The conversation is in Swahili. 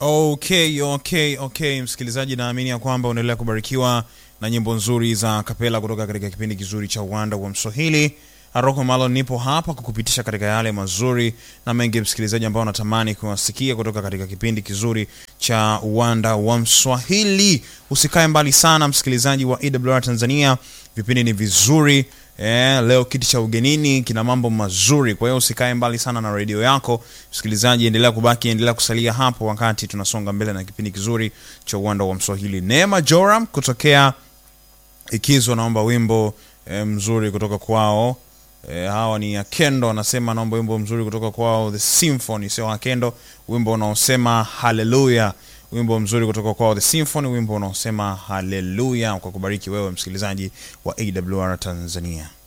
Okay, okay, okay, msikilizaji, naamini ya kwamba unaendelea kubarikiwa na nyimbo nzuri za kapela kutoka katika kipindi kizuri cha uwanda wa Mswahili. Aroko Malo nipo hapa kukupitisha katika yale mazuri na mengi, msikilizaji, ambao unatamani kuwasikia kutoka katika kipindi kizuri cha uwanda wa Mswahili. Usikae mbali sana, msikilizaji wa EWR Tanzania, vipindi ni vizuri. Eh, leo kiti cha ugenini kina mambo mazuri, kwa hiyo usikae mbali sana na redio yako msikilizaji, endelea kubaki, endelea kusalia hapo wakati tunasonga mbele na kipindi kizuri cha uwanda wa Mswahili. Neema Joram kutokea Ikizo naomba wimbo eh, mzuri kutoka kwao. E, hawa ni Akendo anasema naomba wimbo mzuri kutoka kwao The Symphony, sio Akendo, wimbo unaosema haleluya, wimbo mzuri kutoka kwao The Symphony, wimbo unaosema haleluya, kwa kubariki wewe msikilizaji wa AWR Tanzania.